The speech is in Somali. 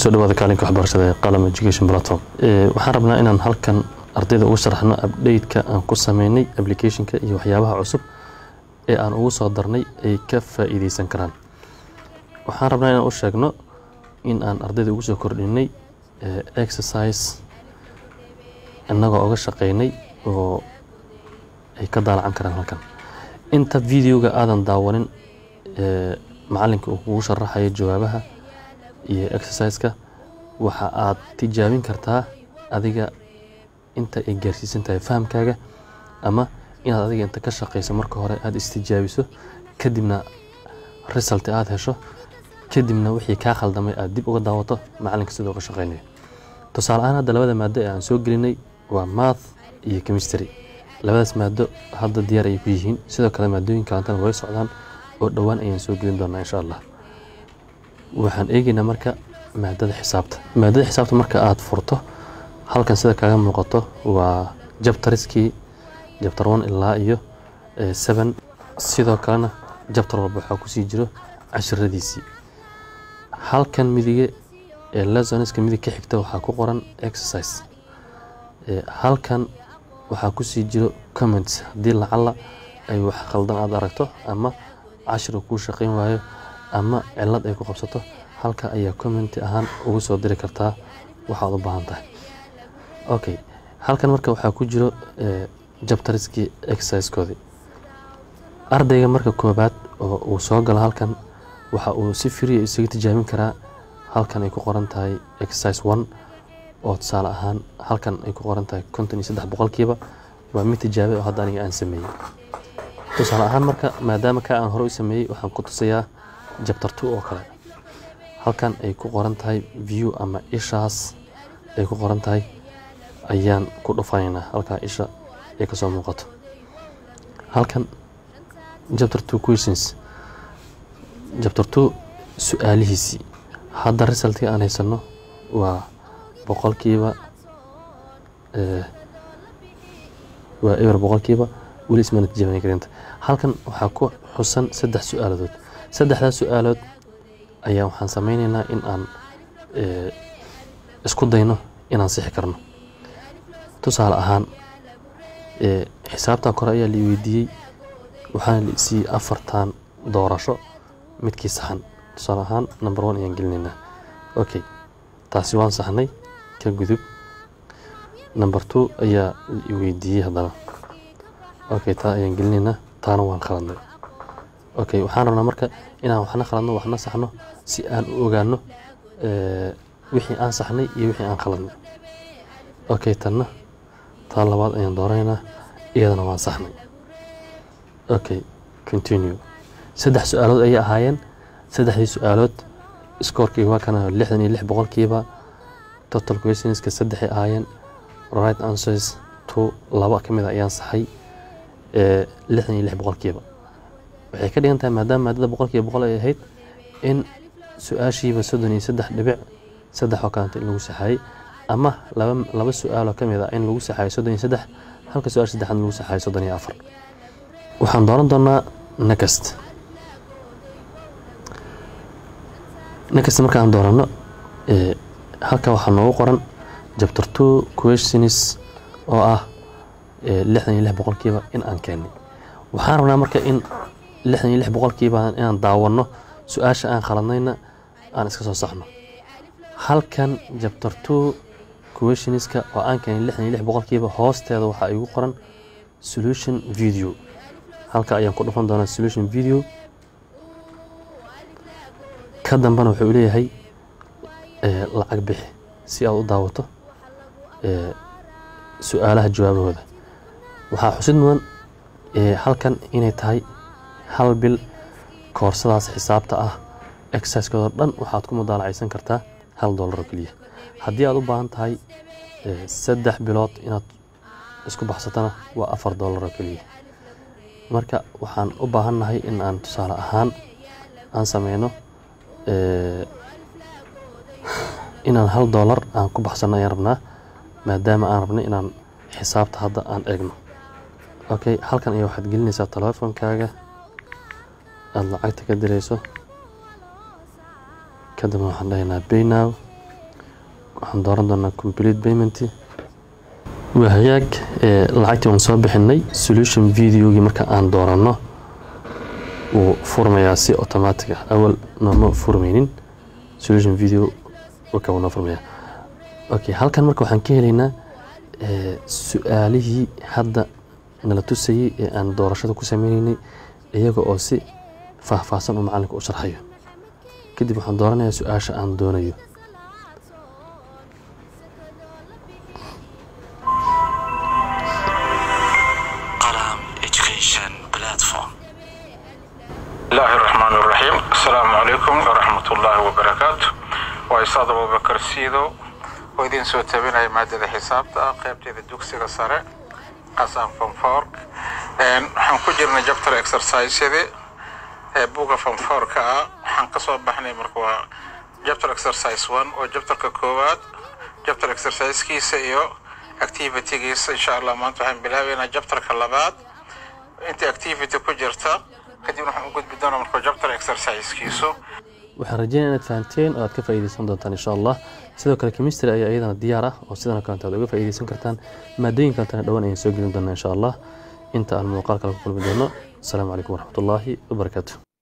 kusoo dhawaada kaalinka waxbarashada ee qalam education platform waxaan rabnaa inaan halkan ardayda ugu sharaxno update-ka aan ku sameynay applicationka iyo waxyaabaha cusub ee aan ugu soo darnay ay ka faa'iideysan karaan waxaan rabnaa inaan u sheegno in aan ardayda ugu soo kordhinay exercise innagoo uga shaqeynay oo ay ka daalacan karaan halkan inta videoga aadan daawanin macalinka uu kugu sharaxayo jawaabaha iyo exerciseka waxa aad tijaabin kartaa adiga inta ay gaarsiisan tahay fahamkaaga ama inaad adiga inta ka shaqeyso marka hore aada istijaabiso kadibna result aada hesho kadibna wixii kaa khaldamay aada dib uga daawato macalinka sidoo uga shaqeynayo tusaale ahaan hadda labada maado ee aan soo gelinay waa math iyo chemistry labadaas maado hadda diyaar ay ku yihiin sidoo kale maadooyin kalantana way socdaan oo dhowaan ayaan soo gelin doonaa insha allah waxaan eegeynaa marka maadada xisaabta maadada xisaabta marka aada furto halkan sida kaaga muuqato waa jabtariskii jabtar one ilaa iyo seven sidoo kalena jabtar walba waxaa kusii jiro cashiradiisii halkan midige ee lesoniska midig ka xigta waxaa ku qoran exercise halkan waxaa kusii jiro comments haddii lacala ay wax khaldan aada aragto ama cashir kuu shaqeyn waayo ama cilad ay ku qabsato halka ayaa commenti ahaan ugu soo diri kartaa waxaad u baahan tahay okay halkan marka waxaa ku jiro jabtariskii exercisekoodii ardayga marka koobaad oo uu soo galo halkan waxa uu si firiya isaga tijaabin karaa halkan ay ku qoran tahay exercise one oo tusaale ahaan halkan ay ku qoran tahay konton iyo saddex boqolkiiba waa mid tijaabay oo hadda aniga aan sameeyey tusaale ahaan marka maadaama ka aan hore u sameeyey waxaan ku tusayaa jabtar two oo kale halkan ay ku qoran tahay view ama ishaas ay ku qoran tahay ayaan ku dhufanaynaa halkaa isha ay kasoo muuqato halkan jabtar two questions jabtar two su-aalihiisii hadda resultka aan haysano waa boqolkiiba waa eber boqolkiiba weli ismana tijaabana karinta halkan waxaa ku xusan saddex su-aaladood saddexdaas su-aalood ayaa waxaan sameyneynaa in aan isku dayno inaan sixi karno tusaale ahaan xisaabtaa kore ayaa la weydiiyey waxaana la isiiyey afartan doorasho midkii saxan tusaale ahaan number one ayaan gelinaynaa okay taasi waan saxnay ka gudub number two ayaa la weydiiyey haddana okay taa ayaan gelinaynaa taana waan khaladnay okay waxaan rabnaa marka inaan waxna khaladno waxna saxno si aan u ogaano wixii aan saxnay iyo wixii aan khaladnay okay tanna taa labaad ayaan dooraynaa iyadana waan saxnay okay continue saddex su-aalood ayay ahaayeen saddexdii su-aalood scoorkii waa kana lixdan iyo lix boqolkiiba total questionska saddexay ahaayeen right answers two laba ka mid a ayaan saxay lixdan iyo lix boqolkiiba waxay ka dhigan tahay maadaama maadada boqolkiiba boqol ay ahayd in su-aashiiba soddon iyo saddex dhibic saddex oo kalanta in lagu saxaayey ama laba laba su-aaloo ka mid a in lagu saxaayo soddon iyo saddex halka su-aal saddexaad lagu saxaayo soddon iyo afar waxaan dooran doonaa next next markaan doorano halka waxaa noogu qoran jabtar two questions oo ah lixdan iyo lix boqolkiiba in aan keenay waxaan rabnaa marka in lixdan iyo lix boqolkiiba inaan daawanno su-aasha aan khaladnayna aan iska soo saxno halkan jabtar two questionska oo aan keenay lixdan iyo lix boqolkiiba hoosteeda waxaa igu qoran solution video halka ayaan ku dhufan doonaa solution video ka dambena wuxuu leeyahay lacag bixi si aad u daawato su-aalaha jawaabahooda waxaa xusid mudan halkan inay tahay hal bil koorsadaas xisaabta ah exercisekoodo dhan waxaad ku mudaalacaysan kartaa hal dollar oo keliya haddii aad u baahan tahay saddex bilood inaad isku baxsatana waa afar dollar oo keliya marka waxaan u baahannahay in aan tusaale ahaan aan sameyno inaan hal dollar aan ku baxsano ayaan rabnaa maadaama aan rabnay inaan xisaabta hadda aan eegno okay halkan ayaa waxaad gelinaysaa telefoonkaaga aada lacagta ka dirayso kadibna waxaan dhahaynaa baynow waxaan dooran doonaa complete payment waa hagaag lacagtii waan soo bixinay solution videogii marka aan dooranno wuu furmayaa si automatic ah awal nooma furmaynin solution video waka wuu noo furmayaa okay halkan marka waxaan ka helaynaa su-aalihii hadda nala tusayey ee aan doorashada ku sameyneynay iyaga oo si faahfaahsan uu macalinka u sharxayo kadib waxaan dooranayaa su-aasha aan doonayo الله الرحمن الرحيم السلام عليكم ورحمة الله وبركاته وإستاذ أبو بكر سيدو وإذن سو تبين مادة حسابتا قيبتي الدوكسي سارة قسم فنفورك waxaan ku jirnay jabtar exercisyadii ee buga fanfoorka ah waxaan ka soo baxnay marka waa jabtar exercise one oo jabtarka koowaad jabtar exercisekiisa iyo activitygiisa insha allah maanta waxaan bilaabaynaa jabtarka labaad inta activity ku jirta kadib waxaan u gudbi doonaa marka jabtar exercisekiisu waxaan rajeynaya inaad fahanteen oo aad ka faa'iidaysan doontaan insha allah sidoo kale chemistry ayaa iyadana diyaar ah oo sidan kalenta aad uga faa'iidaysan kartaan maadooyin kalentana dhowaan ayaan soo gelin doonaa insha allah inta aan muuqaal kale ku kulmi doono asalaamu calaykum waraxmatullaahi wabarakaatu